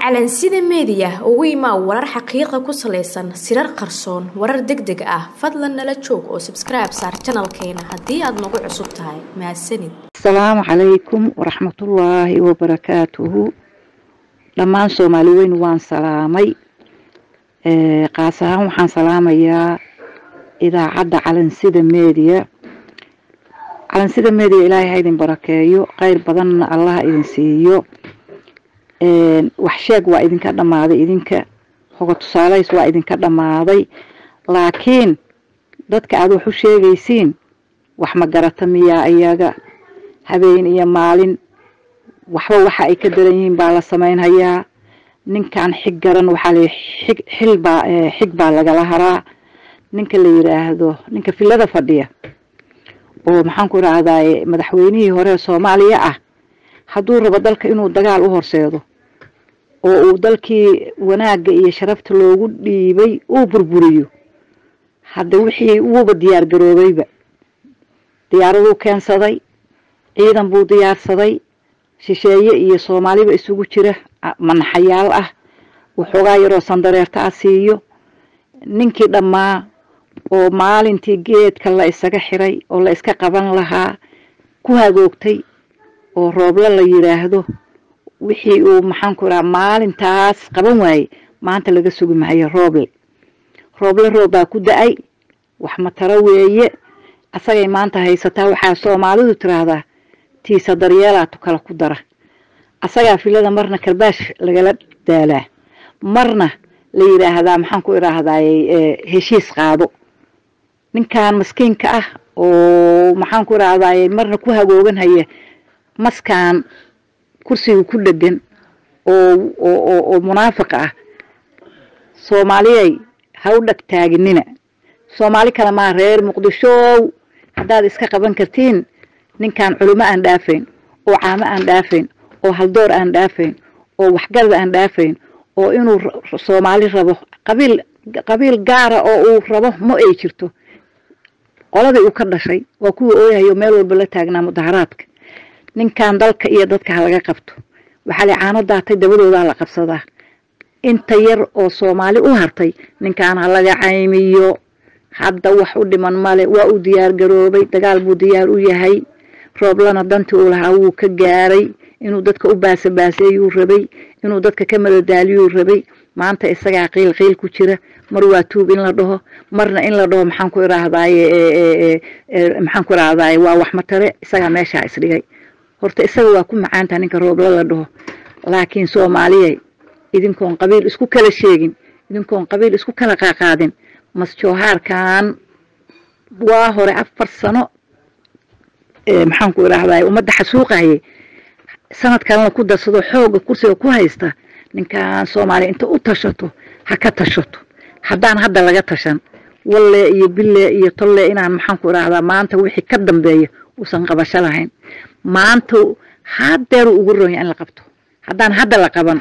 calansida meediya ugu imaa warar xaqiiqa ku salaysan sirar qarsoon warar deg deg ah fadlan nala joog oo sabskribe saar janalkeena haddii aad nagu cusub tahay mahadsanid asalaamu calaykum waraxmatullaahi wabarakaatuhu dhammaan soomaali weyn waan salaamay qaas ahaan waxaan salaamayaa idaacadda calansida meediya calansida meediya ilaahay ha idin barakeeyo kheyr badanna allaha idin siiyo wax sheeg waa idinka dhammaaday idinka hoga tusaalays waa idinka dhammaaday laakiin dadka aada wax u sheegaysiin wax ma garata miyaa iyaga habeen iyo maalin waxba waxa ay ka daran yihiin baa la samaynhayaa ninkan xig garan waxaa la xig xil baa xig baa lagala haraa ninka la yidhaahdo ninka filada fadhiya oo maxaan ku idhaahdaye madaxweynihii hore soomaaliya ah hadduu rabo dalka inuu dagaal u horseedo oo uu dalkii wanaagga iyo sharafta loogu dhiibay uu burburiyo hadda wixii wuuba diyaar garoobayba diyaaraduu keensaday ciidan buu diyaarsaday shisheeye iyo soomaaliba isugu jira manaxayaal ah waxoogaa yaroo sandareerta ah siiyo ninkii dhammaa oo maalintii geedka la isaga xiray oo la iska qaban lahaa ku hagoogtay oo rooble la yidhaahdo wixii uu maxaanku idhaha maalintaas qaban waayey maanta laga sugi maayo rooble rooble roob baa ku da-ay wax mataro weeye asagay maanta haysataa waxaa soomaalidu tiraahdaa tiisa daryeelaatu kala ku dara asagaa filada marna karbaash lagala daalaa marna la yidhaahdaa maxaan ku idhaahdaye heshiis qaado ninkan maskiinka ah oo maxaan ku idhaahdaye marna ku hagoogan haya maskan kursiga ku dhegan oo oo oo munaafiqa ah soomaaliyay ha u dhag taaginina soomaali kale maa reer muqdishow haddaad iska qaban kartiin ninkan culimo aan dhaafayn oo caamo aan dhaafayn oo haldoor aan dhaafayn oo waxgarad aan dhaafayn oo inuu soomaali rabo qabiil qabiil gaara oo uu rabo ma ay jirto qoladii uu ka dhashay waa kuwii ooyahayo meel walba la taagnaa mudaharaadka ninkan dalka iyo dadka ha laga qabto waxaa la caano daatay dabadoodaa la qabsadaa inta yar oo soomaali u hartay ninkan ha laga caymiyo hadda wax u dhiman male waa uu diyaar garoobay dagaal buu diyaar u yahay rooblana dantii uu lahaa wuu ka gaaray inuu dadka u baasabaaseeyuu rabay inuu dadka ka madadaaliyuu rabay maanta isagaa qiil qiil ku jira mar waa tuub in la dhaho marna in la dhaho maxaan ku idhaahdaye maxaan ku idhaahdaye waa wax matare isagaa meeshaa isdhigay horta isaga waa ku macaantaha ninka rooble la dhaho laakiin soomaaliyay idinkoon qabiil isku kala sheegin idinkoon qabiil isku kala qaaqaadin masjoohaarkan waa hore afar sano maxaan ku idhaahdaye ummadda xasuuqaye sanad kalena ku darsado xooga kursiga ku haysta ninkan soomaaliya inta u tashato ha ka tashato haddaan hadda laga tashan walle iyo bille iyo tolle inaan maxaan ku idhaahdaa maanta wixii ka dambeeya uusan qabasho lahayn maanta hadeeru ugu ronya in la qabto haddaan hadda la qaban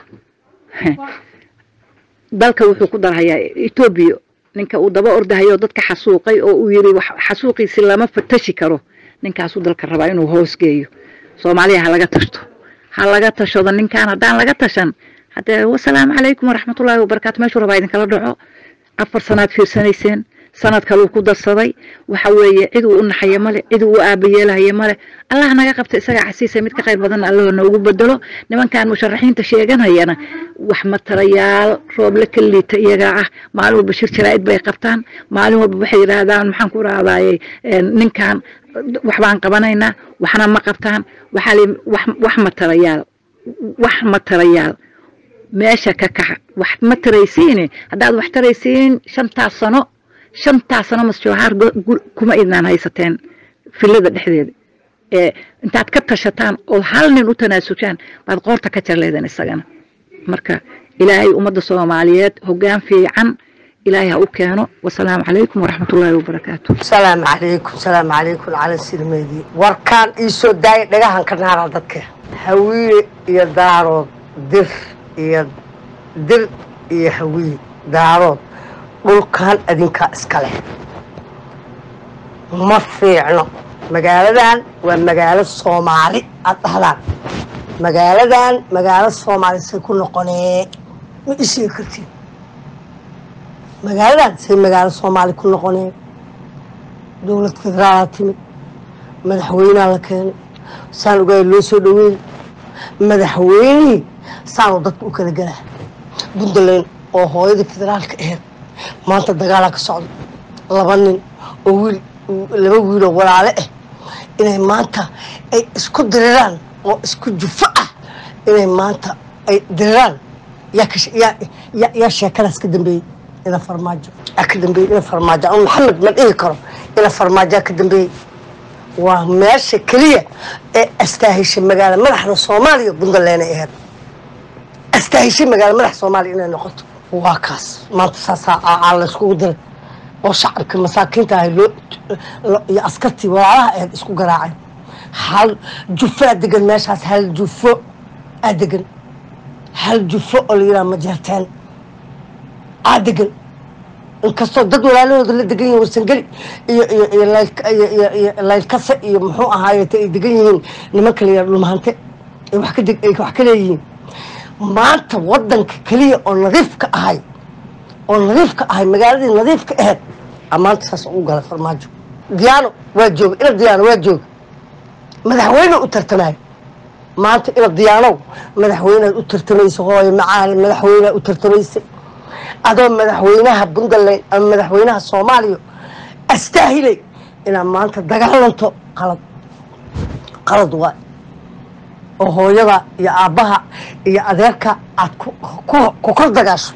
dalka wuxuu ku darhayaa etoobiya ninka uu daba ordahayo dadka xasuuqay oo uu yiri xasuuqiisi lama fatashi karo ninkaasuu dalka rabaa inuu hoosgeeyo soomaaliya ha laga tashto ha laga tashado ninkan haddaan laga tashan haddee wasalaamu calaykum waraxmatullaahi wabarakaatu meeshuu rabaa idinkala dhaco afar sanaad fiirsanayseen sanad kaluu ku darsaday waxa weeye cid uu u naxayo male cid uu u aabayeelahayo male allah naga qabta isagaa xasiisa mid ka qayr badanna allaho noogu bedelo nimankan musharaxiinta sheeganayana wax matarayaal rooble ka liita iyagaa ah maalin walba shir jaraa'id bay qabtaan maalin walba waxay yidhaahdaan maxaan ku rahdaye ninkan wax baan qabanaynaa waxna ma qabtaan waxaa li wax matarayaal wax matarayaal meesha ka kaxa wax ma taraysiine haddaad wax taraysiin shantaas sano shantaas sano masjoohaar kuma idnaan haysateen filada dhexdeeda ee intaad ka tashataan oo hal nin u tanaasushaan baad qoorta ka jarleedan isagana marka ilaahay ummadda soomaaliyeed hoggaan fiican ilaahay ha u keeno wasalaamu calaykum waraxmatullaahi wabarakaatu salaamu calaykum salaamu calaykum cala silmeedii warkaan iisoo daaya dhagahan ka naara dadka hawiye iyo daarood dir iyo dir iyo hawiye daarood dhulkan adinkaa iska leh ma fiicno magaaladan waa magaalo soomaali aad dhahdaan magaaladan magaalo soomaali say ku noqonee ma isheegi kartiin magaaladan say magaalo soomaali ku noqonee dowlad federaalaa timid madaxweynaa la keenay saan ogaay loo soo dhaweeyey madaxweynihii saanuu dadka u kala galaa puntland oo hooyadii federaalka aheyd maanta dagaalaa ka socda laba nin oo wiil laba wiiloo walaale ah inay maanta ay isku diriraan oo isku jufo ah inay maanta ay diriraan yaa ka yaa yaa yaa sheekadaas ka dambeeyey ina farmaajo yaa ka dambeeyey ina farmaajo ama maxamed ma dhihi karo ina farmaajo ka dambeeyey waa meesha keliya ee astaahishay magaalo madaxda soomaaliya puntland ay ahayd astaahishay magaalo madax soomaaliya inay noqoto waa kaas maanta saasaa aa layskugu diray oo shacabka masaakiinta ahay loo iyo askartii walaalaha ahayd isku garaacay hal jufo aa degan meeshaas hal jufo aa degan hal jufo oo la yidhaha majeerteen aa degan inkastoo dad walaalahooda la degan yihin warsangeli iyo iyo iyo iyo iyo iyo laylkase iyo muxuu ahaayete ay degan yihiin nimanka la yidhaha dhulmahante ay wax ka deg ay wax ka leeyihiin maanta wadanka keliya oo nadiifka ahay oo nadiifka ahay magaaladii nadiifka aheyd amaanta saas ugu galay farmaajo diyaano waa jooga ina diyaano waa jooga madaxweyne u tartamaayo maanta ina diyaanow madaxweynead u tartamaysa hooyo macaali madaxweynead u tartamaysay adoo madaxweynaha puntland ama madaxweynaha soomaaliya astaahilay inaad maanta dagaalanto qalad qalad waay oo hooyada iyo aabbaha iyo adeerka aad ku kor dagaasho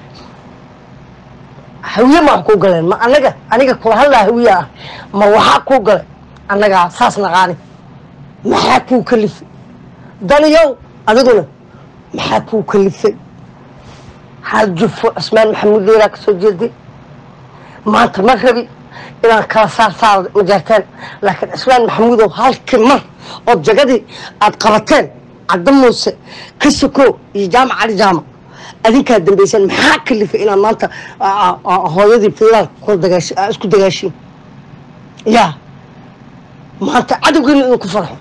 hawiye ma wax kuu galeen ma anaga aniga kula hadlaa hawiye ah ma waxaa kuu galay annagaa saas naqaani maxaa kuu kalifay daniyow adiguna maxaa kuu kalifay hal jufo cismaan maxamuud leeraa ka soo jeeday maanta ma rabi inaan kala saar saaro majaarteen laakiin cismaan maxamuudow halkii mar ood jagadii aad qabateen cadda muuse ka soko iyo jaamac cali jaamac adinkaa dambaysaan maxaa kalifay inaad maanta hooyadii federaalka kula dagaash isku dagaashiin yaa maanta cadowgiina idinku farxo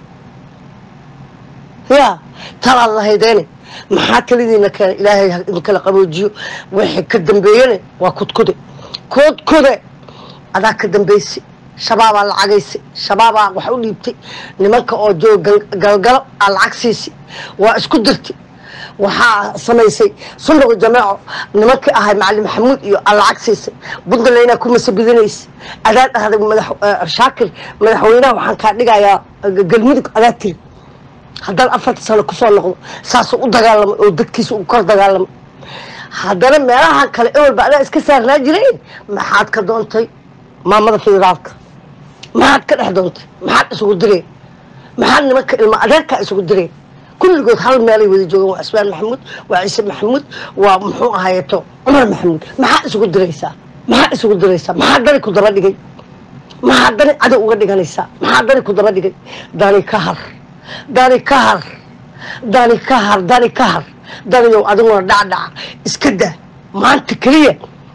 yaa talaad lahaydeene maxaa talidiina keena ilaahay idinkala qaboojiyo wixii ka dambeeyene waa kudkude kudkude adaa ka dambaysay shabaabaa lacagaysay shabaabaa wax u dhiibtay nimanka oo jooga galgalo aa lacag siisay waa isku dirtay waxaa samaysay sunduqi jameeco nimankii ahay macalin maxamuud iyo aa lacag siisay puntlandna ku masabidinaysa adaa dhahday madax shaakir madaxweynaha waxaan kaa dhigayaa galmudug adaa tiri haddana afarta sano kusoo noqdo saasuu u dagaalamay oo dadkiisa u kor dagaalamay haddana meelaha kale ewelba adaa iska saarnaa jireen maxaad ka doontay maamada federaalka maxaad ka dhex doontay maxaad isugu direen maxaad nimanka ilma adeerkaa isugu direen kulligood hal meelay wada joogaan waa cismaan maxamuud waa ciise maxamuud waa muxuu ahayeeto cumar maxamuud maxaad isugu diraysaa maxaad isugu diraysaa maxaa dani ku daba dhigay maxaa dani cadow uga dhiganaysaa maxaa dani ku daba dhigay dani ka har dani ka har dani ka har dani ka har daniyow adiguna dhacdhaca iska daa maanta keliya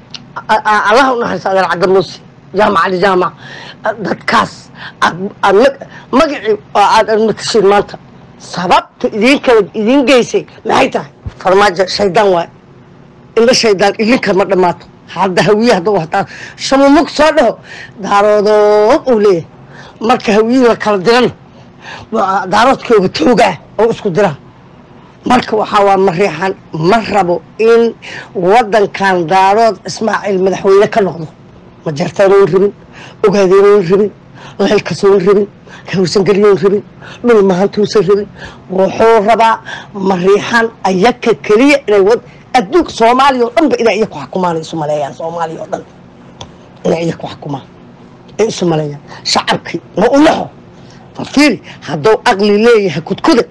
allaha u naxariista adeer cadda muuse jaamac cali jaamac dadkaas aad magacii aad matashiin maanta sababta idin kala idin geysay maxay tahay farmaajo shaydaan waay indha shaydaan idinka ma dhammaato hadda hawiye hadda wataa shamumug soo dhaho daaroodood uu leeyahay marka hawiye la kala dirana daaroodkooga toogaa oo isku dira marka waxaa waa mariixan ma rabo in wadankan daarood ismaaciil madaxweyne ka noqdo ma jartaanoon rabin ogaadeenoon rabin leelkasoon rabin hawsangeliyoon rabin dhul mahantuusan rabin wuxuu rabaa mariixan ayaka keliya inay adduunka soomaaliya oo dhanba inay iya ku xukumaan isu maleeyaan soomaaliya oo dhan inay iya ku xukumaan ay isu maleeyaan shacabkii ma u naxo fafiiri hadduu aqli leeyahay kudkuda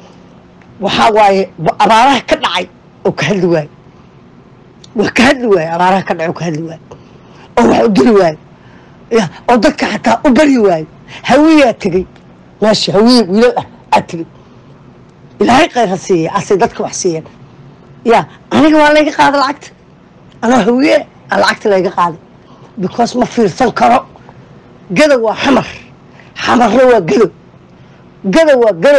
waxaa waaye abaaraha ka dhacay oo ka hadli waaye waa ka hadli waaye abaaraha ka dhacay oo ka hadli waaye oo wax u diri waaye ya oo dadka xataa u bari waaye hawiyaa tegey meesha hawiye wiilal ah aa tegey ilaahay khayr ha siiya asay dadka wax siiyeen ya aniga waa layga qaada lacagta anoo hawiye a lacagta layga qaaday because ma fiirsan karo gadow waa xamar xamarna waa gadow gadow waa gadow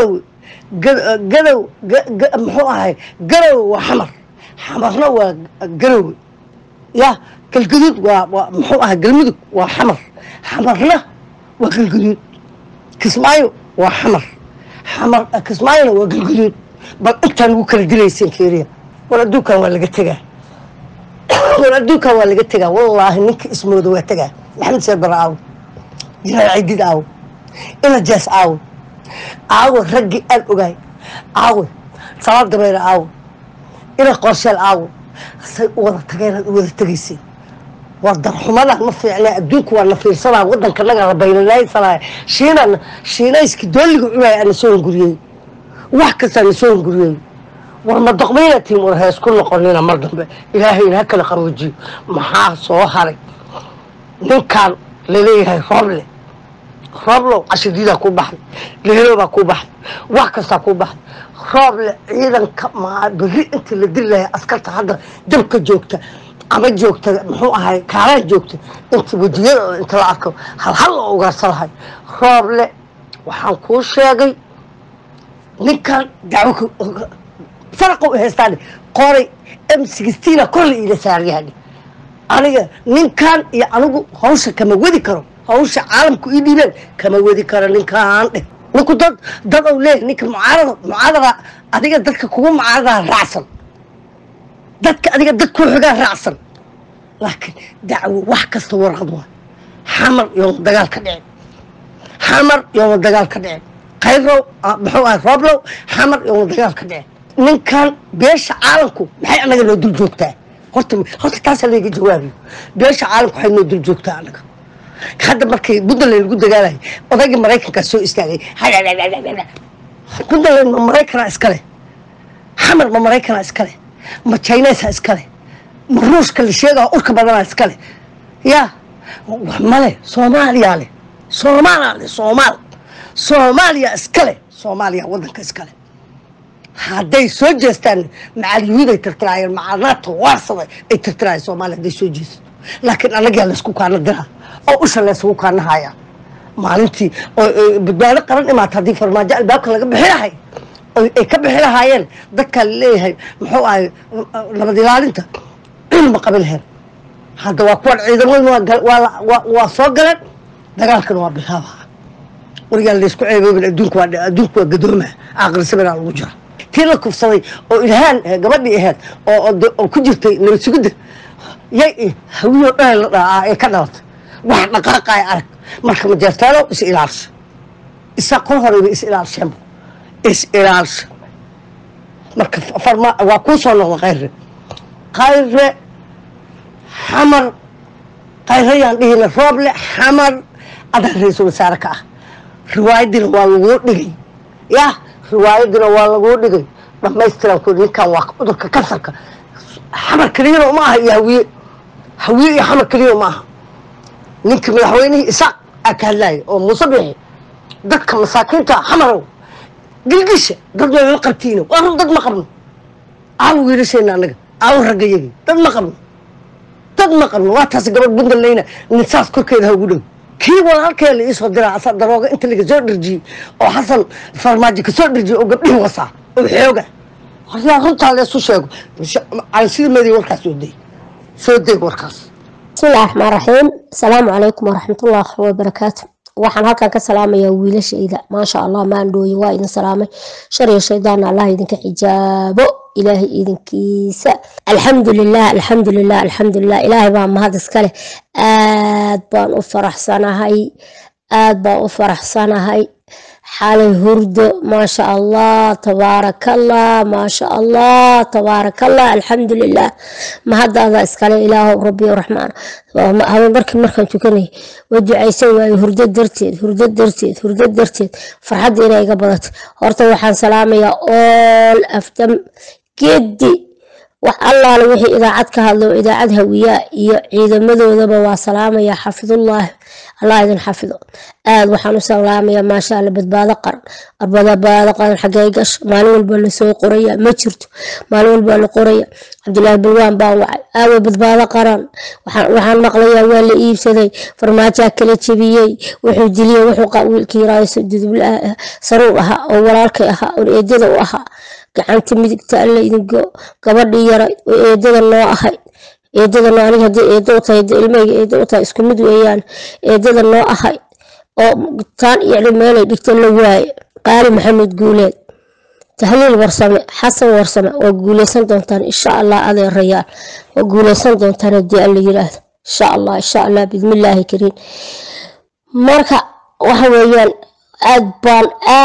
Ga- gadow ga- ga- muxuu ahay garow waa xamar xamarna waa garowe ya galgaduud waa waa muxuu ahay galmudug waa xamar xamarna waa galgaduud kismaayo waa xamar xamar kismaayona waa galgaduud bal intaan ugu kala dilayseen fiiriya war adduunkan waa laga tegaa war adduunkan waa laga tegaa wallaahi ninka ismooda waa tegaa maxamed seer bara aawo jiraal ciidid aawo ina jees aawo aawo raggii aan ogaay aawe salaad dabeere aawo ina qorsheel aawo say u wada tageenaad u wada tegayseen war darxumadan ma fiicnaa adduunku waa na fiirsanaa wadanka naga rabaylanaysanaya shiinana shiinayski dooliga cunaya ana soo hunguriyey wax kastaa na soo hunguriyey war ma doqmayna tiim war hees ku noqonina mar dambe ilaahayna ha kala qarwajiyo maxaa soo haray ninkan laleeyahay rooble rooblow cashadiidaa ku baxday leeloobaa ku baxday wax kastaa ku baxday rooble ciidanka maa berri intii la dili lahay askarta hadda dabka joogta ama joogta muxuu ahay kaalaan joogta inta wejiyada inta la arko halhal oo ugaarsan lahay rooble waxaan kuu sheegay ninkan dacwo faraqa u haystaan qoray m sixteena korla iila saaryahan aniga ninkan iyo anigu hawsha kama wadi karo hawsha caalamku ii dhiibeen kama wadi karo ninkaan dheh ninku dad dad ou leeyahay ninka mucaarada mucaarada adiga dadka kugu mucaaradaa raacsan dadka adiga dad ku xigaa raacsan laakiin dacwo wax kasta warqad waa xamar yooma dagaal ka dhicin xamar yooma dagaal ka dhicin khayrow muxuu ahay rooblow xamar yooma dagaal ka dhicin ninkan beesha caalamku maxay anaga noo dul joogtaa horta horta taasaa layga jawaabiyo beesha caalamku waxay noo dul joogtaa anaga hadda markay puntland lagu dagaalayay odaygii maraykankaa soo istaagay puntland ma maraykanaa iskale xamar ma maraykanaa iskale ma chinesa iskale ma ruushka la sheegaa urka badanaa iskale ya wax male soomaaliyaa leh soomaaliyaa leh soomaal soomaaliya iskale soomaaliya wadanka iskale hadday soo jeestaan macal yuhuud ay tirtiraayeen macal nato waarsaday ay tirtiraayeen soomaaliya hadday soo jeesato laakiin annagaa laysku kaana diraa oo usha laysugu kaana haya maalintii oo badbaado qaran imaata haddii farmaajo albaabka laga bixi lahay ay ka bixi lahaayeen dadkaa laleeyahay muxuu ahay nabad ilaalinta cilma qabi lahayn hadda waa kuwan ciidamadu waa soo galeen dagaalkana waa bilaabaa wargaan laysku ceeboobin adduunku waa adduunku waa gadooma aqrisabanaa lagu jira tii la kufsaday oo ilhaan gabadhii ahayd oo ku jirtay nabad sugidda yay hawiyoo dhan la dhaa ee ka dhalatay wax dhaqaaqaya arag marka majeertaano is ilaalsha isaa kol horeyba is ilaalsheenba is ilaalsha marka farma waa kuu soo noqda khayre khayre xamar khayre yaan dhihina rooble xamar adaa ra-iisul wasaare ka ah riwaayadina waa laguu dhigay yah riwaayadina waa laguu dhigay dhamaystiran ku ninkan waa cudurka kansarka xamar keliyana uma aha iyo hawiye hawiye iyo xamar keliya uma aha ninka madaxweynihii isaaq aa ka hadlaaya oo muuse bixi dadka masaakiinta xamarow gilgisha dad wayma qabtiina waa run dad ma qabno aawo wiilasheena anaga aawo raggayagii dad ma qabno dad ma qabno waa taas gabadh buntlandna ninsaas korkeeda ha ugu dhow kii walaalkee la iisoo diraa asa darooga inta laga soo dherjiyey oo xasan farmaajo kasoo dherjiyey oo gabdhihii wasaa oo xooga horyaa runtaa leesu sheego sida madiy warkaas soo day soo day warkaas bismillahi raxmaan raxiim asalaamu calaykum waraxmatullahi wabarakaatu waxaan halkan ka salaamayaa wiilashayda maasha allah maandhooye waa idin salaamay shar iyo shaydaana allah idinka xijaabo ilaahay idinkiisa alxamdulilah alxamdulilah alxamdulilah ilaahay baa mahad iskale aad baan u faraxsanahay aad baan u faraxsanahay xalay hurdo maasha allah tabaarakallah maasha allah tabaarakallah alxamdulilah mahadaada iskale ilaahow rabbi raxmaan habeen markii markaan tukanay waa ducaysan waaye hurdo darteed hurdo darteed hurdo darteed farxadda inay iga badato horta waxaan salaamayaa ool afdam geedi wax allaale wixii idaacad ka hadlo idaacad hawiyaa iyo ciidamadoodaba waa salaamaya xafidullaahi allah idin xafido aad waxaan u salaamayaa maasha alla badbaado qaran badbaado qaran xagee gasho maalin walba lasoo qoraya ma jirto maalin walba la qoraya cabdulaahi balwaan baa wacay aawo badbaado qaran waxaan maqlayaa waa la iibsaday farmaajaa kala jebiyey wuxuu diliyey wuxuu wiilkii raayso dudubl saruur ahaa oo walaalkay ahaa oo eedada u ahaa gacanta midigta alla idingo gabadhii yaray oo eedada noo ahayd eedada noo aniga haddii eedo u tahay ilmahayga eedo u tahay isku mid weeyaan eedada noo ahayd oo taan iyo meelay dhigta la waaye qaali maxamed guuleed tahliil warsame xasan warsame waa guuleysan doontaan insha allah adeerayaal waa guuleysan doontaan haddii alla yiraahdo insha allah insha allah bismillaahi kariim marka waxa weeyaan aad baan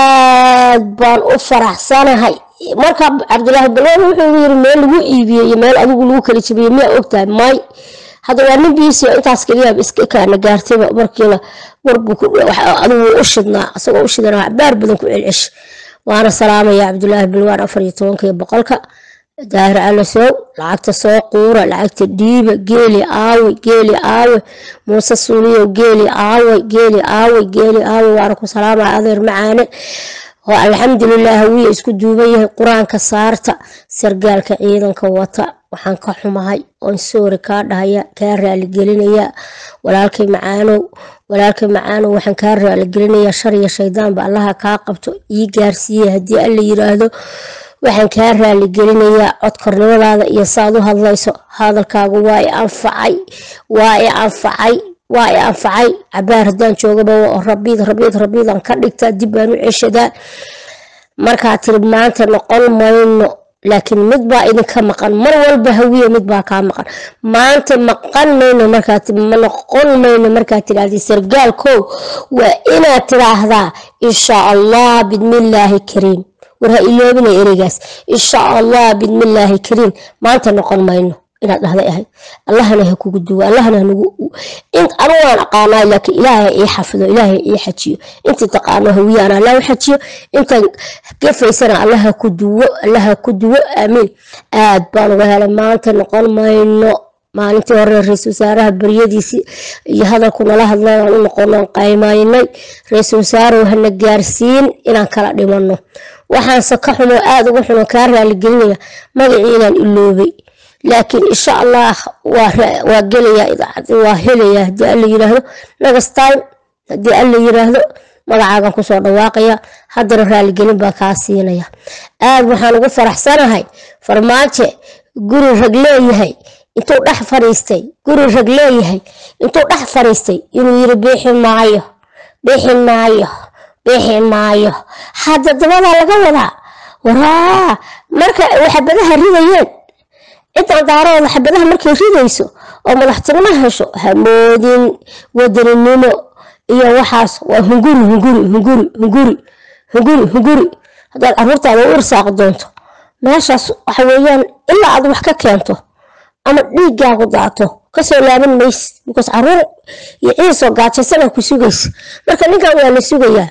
aad baan u faraxsanahay marka cabdulaahi balwaan wuxuu yiri meel lagu iibiyey iyo meel adigu lagu kala jabiyey miyaa ogtahay may hadda waa nin biisi intaas keliyaaba iska kaana gaartayba markiina warbu adigu u shidnaa isagoo u shidana baar badan ku celcesh waana salaamaya cabdulaahi balwaan afar iyo tobanka iyo boqolka daahir alasow lacagta soo quura lacagta dhiiba geeli aawe geeli aawe muuse suuliyow geeli aawe geeli aawe geeli aawe waana ku salaamaya adeer macaane oo alxamdulilah hawiya isku duuban yahay qur-aanka saarta sargaalka ciidanka wata waxaan ka xumahay oon soori kaa dhahaya kaa raaligelinaya walaalkay macaanow walaalkay macaanow waxaan kaa raaligelinayaa shar iyo shaydaanba allaha kaa qabto ii gaarsiiyey haddii alla yiraahdo waxaan kaa raaligelinayaa codkornimadaada iyo saaad u hadlayso hadalkaagu waa i anfacay waa i anfacay waa i anfacay cabaar haddaan joogaba rabiid rabiid rabiidan ka dhigtaa dib baan u ceshadaa markaa tiri maanta noqon mayno laakiin mid baa idinka maqan mar walba hawiya mid baa kaa maqan maanta maqan mayno markaa noqon mayno markaa tidhaahdi sargaalkow waa inaad tidhaahdaa insha allah bidmillaahi kariim war ha iloobina ereygaas insha allah bidmillaahi kariim maanta noqon mayno inaad dhahday ahayd allahana ha kugu duwo allahana hanagu anu waan aqaanaa laakiin ilaahay ii xafido ilaahay ii xajiyo intii taqaano hawiyaan allah u xajiyo intaan gafaysana allaha ku duwo allaha ku duwo aamiin aad baan uga helay maanta noqon mayno maalintii hore ra-iisul wasaaraha baryadiisii iyo hadalku nala hadlay aan u noqonoon qaymaynay ra-iisul wasaarow hana gaarsiin inaan kala dhimano waxaanse ka xumo aada uga xuno kaa raaligelinaya magacii inaan iloobay laakiin insha allah waa gelayaa idaacadi waa helayaa haddii alla yiraahdo next time haddii alla yiraahdo magacaagan kusoo dhawaaqaya haddana raaligelin baa kaa siinaya aad waxaan ugu faraxsanahay farmaajo guri rag leeyahay intuu dhex fadhiistay guri rag leeyahay intuu dhex fadhiistay inuu yiri bixi maayo bixi maayo bixi maayo hadda dabadaa laga wadaa waraa marka waxabadaha ridayeen ciddan daarooda xabadaha markay ridayso oo madaxtinimo hesho hamoodin wadaninimo iyo waxaas waa hunguri hunguri hunguri hunguri hunguri hunguri haddaad caruurtaada u irsaaq doonto meeshaas waxa weeyaan ilaa aad wax ka keento ama dhiiggaagu daato kasoo laaban mayse bikaas caruur iyo ciisoo gaajaysana ku sugaysa marka ninkan waa la sugayaa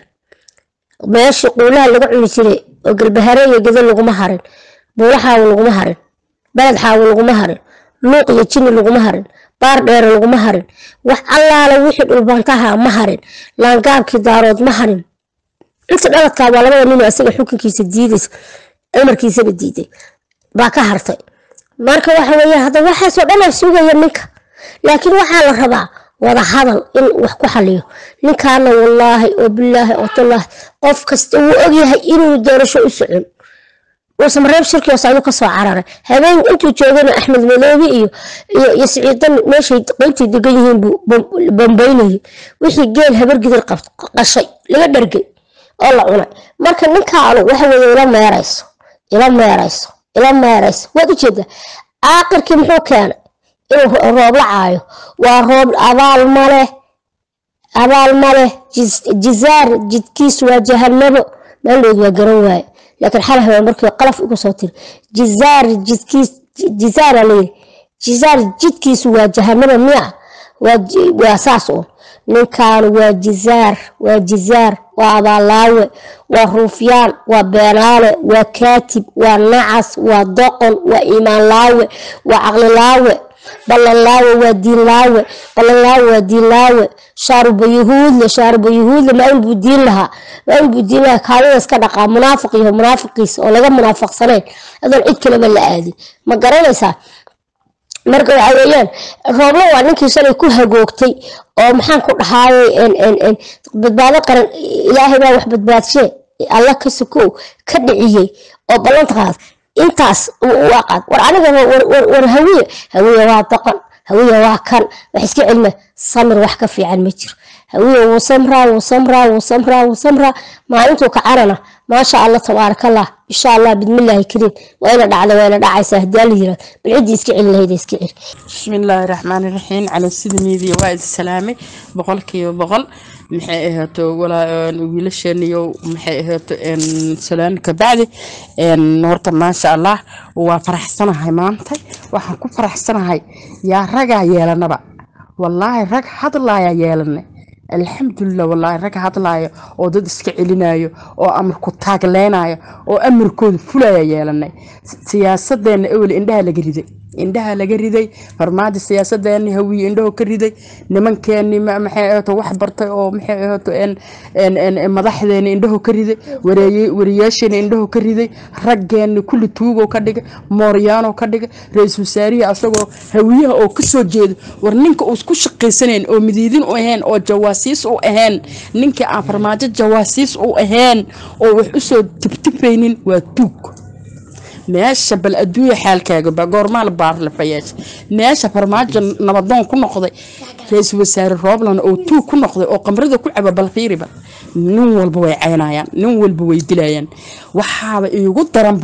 meeshii quulaha laga cuni jiray oo galbahare iyo gado laguma harin buulaxaawo laguma harin baled xaawo laguma harin luuq iyo jini laguma harin baar dheere laguma harin wax allaala wixii dhulbantaha ma harin laangaabkii daarood ma harin inta dhaladkaa waa labada nin isaga xukunkiisa diidaysa amarkiisaba diiday baa ka hartay marka waxa weeye hadda waxaasoo dhanaa sugaya ninka laakiin waxaa la rabaa wada hadal in wax ku xaliyo ninkaana wallaahi oo bilaahi oo tallaahi qof kasta wuu ogyahay inuu doorasho u socon uusan reeb shirki hoose ayuu kasoo cararay habeen intuu joogana axmed madoobe iyo iyo siciidan meeshay qeybtii degan yihiin buu bambaynayay wixii geel habargidir qashay laga dhargay oo la cunay marka ninkaanu waxa weeye ila meerayso ila meerayso ila meerayso waad ujeedaa aaqirkii muxuu keenay inuu roob la caayo waa roob abaal maleh abaal maleh jizaar jidkiisu waa jahanabo meeldhood waa garan waaye laakiin xal haween markii qalaf uga soo tiri jizaar jidkiis jizaara layiri jizaar jidkiisu waa jahanaba miya waa saas uun ninkan waa jizaar waa jizaar waa abaalaawe waa ruufyaan waa beenaale waa kaatib waa nacas waa doqon waa iimaanlaawe waa caqlilaawe ballanlaawe waa diinlaawe ballanlaawe waa diinlaawe shaaruba yuhuudle shaaruba yuhuudle maa inbuu diin lahaa maa inbuu diin lahaa kaadida iska dhaqaa munaafiq yaho munaafiqiisa oo laga munaafaqsanayn adoon cid kaleba la aadin ma garanaysaa marka waxa weeyaan rooblo waa ninkii shalay ku hagoogtay oo maxaan ku dhahaayay badbaado qaran ilaahay baa wax badbaadshe alla ka sokow ka dhiciyey oo ballanta qaad intaas waa qaad war aniga war hawiye hawiye waa doqon hawiye waa kan wax iska celma samir wax ka fiican ma jiro hawiye wuu samraa wuu samraa wuu samraa wuu samraa maalintuu kacarana maasha allah tabaarakallah insha allah bidmillaahi kariim wayna dhacda wayna dhacaysaa haddii alla yiraahdo bal ciddii iska celi lahayd iska celi bismillaahi raxmaani raxiim cala sida miidiya waa idin salaamay boqolkiiba boqol maxay ahaato wiilasheeniyo maxay ahaato salaan kabacdi horta maasha allah waa faraxsanahay maanta waxaan ku faraxsanahay yaa ragaa yeelanaba wallaahi rag hadlaaya yeelanay alxamdulilah wallaahi rag hadlaaya oo dad iska celinayo oo amarku taagleynayo oo amarkooda fulaya yeelanay siyaasadeenna ewel indhaha laga riday indhaha laga riday farmaajo siyaasadeeni hawiye indhaho ka riday nimankeeni maxay ahaato wax bartay oo maxay ahaato madaxdeeni indhaho ka riday wariyaasheeni indhaho ka riday raggeeni kulli tuugo ka dhigay mooryaano ka dhigay ra-iisul wasaarihii asagoo hawiyaha oo kasoo jeedo war ninka uu isku shaqaysanayn oo midiidin u ahayn oo jawaasiis u ahayn ninka aan farmaajo jawaasiis u ahayn oo wax usoo tibtifaynin waa tuug meesha bal adduunya xaalkaaga ba goormaa la baarlafayeesha meesha farmaajo nabadoon ku noqday ra-iisul wasaare roobland oo tuug ku noqday oo qamrada ku caba bal fiiriba nin walba way caynayaan nin walba way dilayaan waxaaba iigu daranbo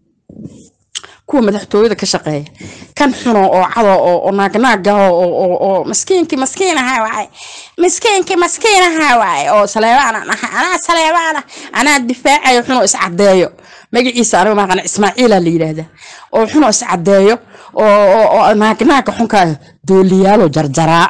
kuwa madaxtooyada ka shaqeeya kan xuno oo cado oo naagnaagaho oo maskiinkii maskiinaha waaye miskiinkii maskiinaha waaye oo saleebaan aha anaa saleebaana anaa difaacayo xuno iscadeeyo magaciisa aniga maqan ismaaciila la yidhaahdaa oo xuno iscadeeyo oo naagnaaga xunkaa dooliyaalo jarjaraa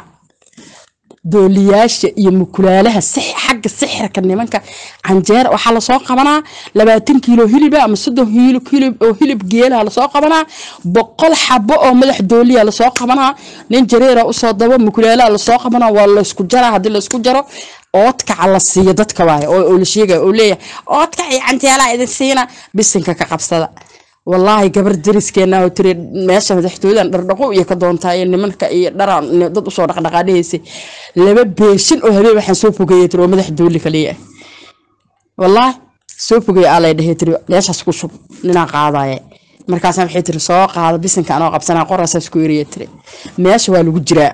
dooliyaasha iyo mukulaalaha xagga sixirka nimanka canjeera waxaa lasoo qabanaa labaatan kiilo hiliba ama soddon kiilo oo hilib geelaha lasoo qabanaa boqol xabo oo madax dooliya lasoo qabanaa nin jareera usoo dabo mukulaalaha lasoo qabanaa waa laysku jaraa haddii laysku jaro oodkaca la siiyo dadka waaye oo la sheegaya oo leeyahay oodkac iyo canjeelaa idin siina bisinka ka qabsada wallaahi gabar dariskeena oo tiri meesha madaxtooyadan dhardhaqo iyo ka doontaa iyo nimanka iyo dharaan dad usoo dhaqdhaqaadhahaysay laba beeshin oo habeen waxaan soo fogeeyay tiri oo madax dooli kaliya wallaahi soo fogeeya aa lay dhahey tiri meeshaas ku shub ninaa qaadaaye markaasa waxay tiri soo qaada bisinka anoo qabsanaa qoraasaas ku eriya tiri meesha waa lagu jiraa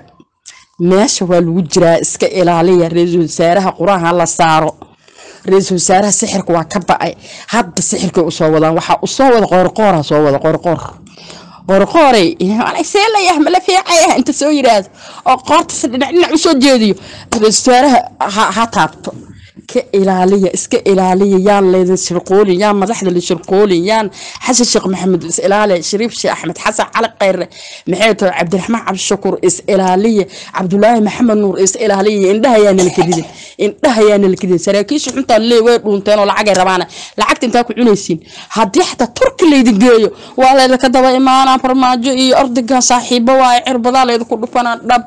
meesha waa lagu jiraa iska ilaaliya ra-iisul wasaaraha quraha la saaro ra-iisul wasaaraha sixirka waa ka ba-ay hadda sixirkay usoo wadaan waxaa usoo wada qoorqoora soo wada qoorqoor qoorqooray see layah mala fiicayah inta soo yiraahdo oo qoortas dhinac dhinac usoo jeediyo ra-iisul wasaaraha ha taabto ka ilaaliya iska ilaaliya yaan laydin shirqoolin yaan madaxda la shirqoolin yaan xasan sheekh maxamed is ilaaliya shariif sheekh axmed xasan cali khayre maxay tahay cabdiraxmaan cabdishakuur is ilaaliya cabdulaahi maxamed nuur is ilaaliya indhaha yaa nala kadidin indhaha yaa nala kadidin saraakiisha xuntaa lee way dhuunteen oo lacagay rabaana lacagta intaa ku cunaysiin haddii xataa turki laydin geeyo waa laydinka daba imaanaa farmaajo iyo ordigan saaxiibo waa cirbadaa laydinku dhufanaa dhab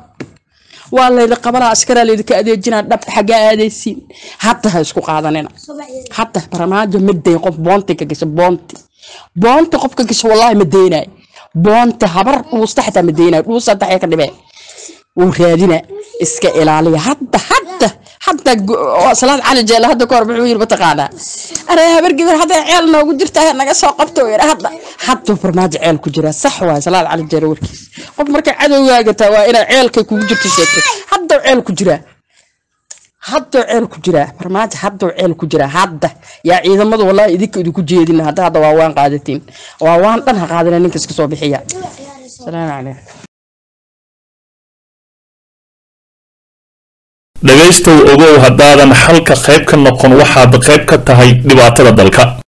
waa laydi qabanaa askaraa laydinka adeejinaa dhab xaggaa aadaysiin hadda ha isku qaadanina hadda farmaajo ma dayn qof boonti ka gasha boonti boonti qof ka gasha wallaahi ma daynayo boonti habar dhuusta xataa ma daynayo dhuusta hadda ka dhibee wuu raadina iska ilaaliya hadda hadda hadda salaad cali jeela hadda kahor muxuu yiri mataqaanaa aree habar gabar hadda ceel noogu jirta naga soo qabto yiri hadda hadda farmaajo ceel ku jira sax waay salaad cali jeela warkiis qof markay cadowgaaga taa waa inaa ceelkay kugu jirto sheegtay hadda ceel ku jira hadda ceel ku jira farmaajo hadda ceel ku jira hadda yaa ciidamadu wallahi idinka idinku jeedin hadda hadda waa waan qaadatiin waa waan dhan ha qaadina ninka iska soo bixiya salaamu calaykum dhegaystow ogow haddaadan xalka qayb ka noqon waxaad qayb ka tahay dhibaatada dalka